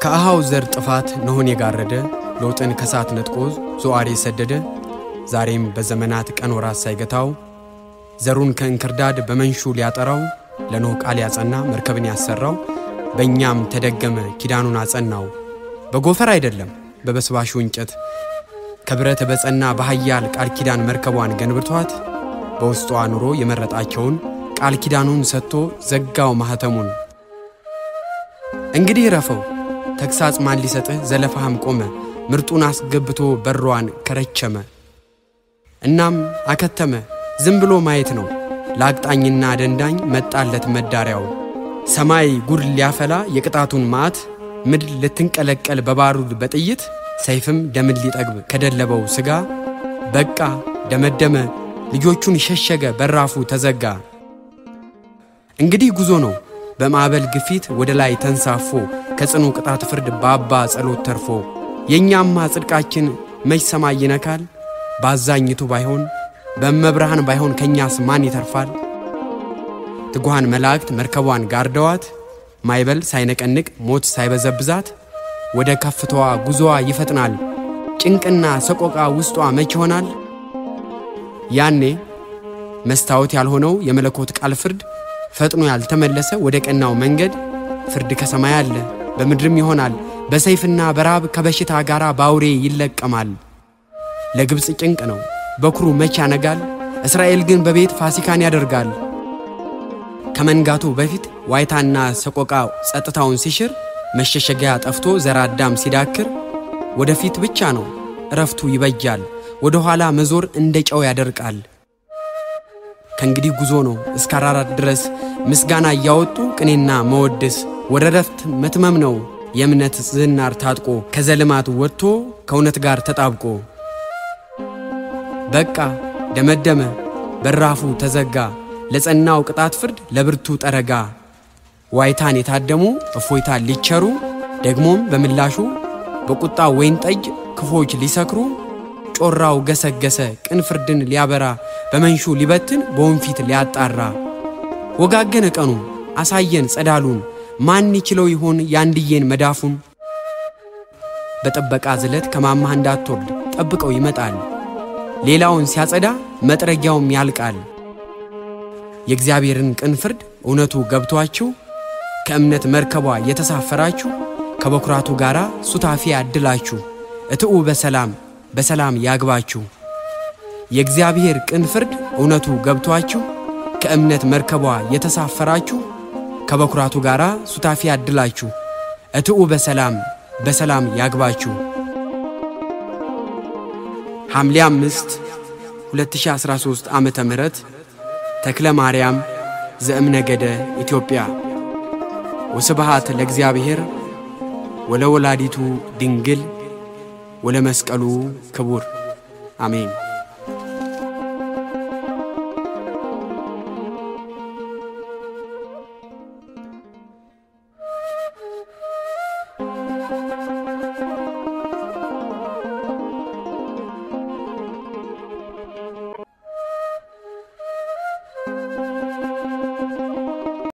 ከአሃው ዘር ጥፋት ነሆን የጋረደ ሎጥን ከሳት ነጥቆ ዞአር የሰደደ ዛሬም በዘመናት ቀን ወራት ሳይገታው ዘሩን ከእንክርዳድ በመንሹ ሊያጠራው ለኖህ ቃል ያጸና መርከብን ያሰራው በእኛም ተደገመ ኪዳኑን አጸናው በጎፈር አይደለም በበስባሹ እንጨት ከብረት በጸና በኃያል ቃል ኪዳን መርከቧን ገንብቷት በውስጧ ኑሮ የመረጣቸውን ቃል ኪዳኑን ሰጥቶ ዘጋው ማኅተሙን። እንግዲህ ረፈው ተግሳጽ ማን ሊሰጥህ ዘለፋህም ቆመ ምርጡን አስገብቶ በሯን ከረቸመ። እናም አከተመ ዝም ብሎ ማየት ነው ለአቅጣኝና ደንዳኝ መጣለት መዳሪያው። ሰማይ ጉድ ሊያፈላ የቅጣቱን መዓት ምድር ልትንቀለቀል በባሩድ በጥይት ሰይፍም ደምን ሊጠግብ ከደለበው ሥጋ በቃ ደመደመ ልጆቹን ሸሸገ በራፉ ተዘጋ። እንግዲህ ጉዞ ነው በማዕበል ግፊት ወደ ላይ ተንሳፎ ከጽኑ ቅጣት ፍርድ በአባ ጸሎት ተርፎ የእኛማ ጽድቃችን መች ሰማይ ይነካል? በአዛኝቱ ባይሆን በመብርሃን ባይሆን ከእኛስ ማን ይተርፋል? ትጉሃን መላእክት መርከቧን ጋርደዋት ማይበል ሳይነቀንቅ ሞት ሳይበዘብዛት ወደ ከፍታዋ ጉዞዋ ይፈጥናል። ጭንቅና ሰቆቃ ውስጧ መች ይሆናል? ያኔ መስታወት ያልሆነው የመለኮት ቃል ፍርድ ፈጥኖ ያልተመለሰ ወደ ቀናው መንገድ ፍርድ ከሰማይ አለ በምድርም ይሆናል። በሰይፍና በራብ ከበሽታ ጋር ባውሬ ይለቀማል። ለግብፅ ጭንቅ ነው በኩሩ መች ያነጋል። እስራኤል ግን በቤት ፋሲካን ያደርጋል። ከመንጋቱ በፊት ዋይታና ሰቆቃ ጸጥታውን ሲሽር መሸሸጊያ ጠፍቶ ዘር አዳም ሲዳክር ወደፊት ብቻ ነው እረፍቱ ይበጃል። ወደ ኋላ መዞር እንደ ጨው ያደርቃል። ከእንግዲህ ጉዞ ነው እስከ አራራት ድረስ ምስጋና እያወጡ ቅኔና መወደስ ወደ ረፍት መትመም ነው የእምነት ዝናር ታጥቆ ከዘልማት ወጥቶ ከእውነት ጋር ተጣብቆ በቃ ደመደመ በራፉ ተዘጋ ለጸናው ቅጣት ፍርድ ለብርቱ ጠረጋ ዋይታን የታደሙ እፎይታን ሊቸሩ ደግሞም በምላሹ በቁጣ ወይን ጠጅ ክፎች ሊሰክሩ ጮራው ገሰገሰ ቅን ፍርድን ሊያበራ በመንሹ ሊበትን በወንፊት ሊያጣራ ወጋገነ ቀኑ አሳየን ጸዳሉን ማን ይችለው ይሆን ያንድዬን መዳፉን በጥበቃ ዝለት ከማማህ እንዳትወርድ ጠብቀው ይመጣል ሌላውን ሲያጸዳ መጥረጊያውም ያልቃል የእግዚአብሔርን ቅን ፍርድ እውነቱ ገብቷችሁ ከእምነት መርከቧ የተሳፈራችሁ ከበኩራቱ ጋር ሱታፊ ያድላችሁ እትኡ በሰላም በሰላም ያግባችሁ። የእግዚአብሔር ቅን ፍርድ እውነቱ ገብቷችሁ ከእምነት መርከቧ የተሳፈራችሁ ከበኩራቱ ጋር ሱታፊ ያድላችሁ እትኡ በሰላም በሰላም ያግባችሁ። ሐምሌ አምስት 2013 ዓመተ ምህረት ተክለ ማርያም ዘእምነገደ ኢትዮጵያ። ወስብሃት ለእግዚአብሔር ወለወላዲቱ ድንግል ወለመስቀሉ ክቡር አሜን።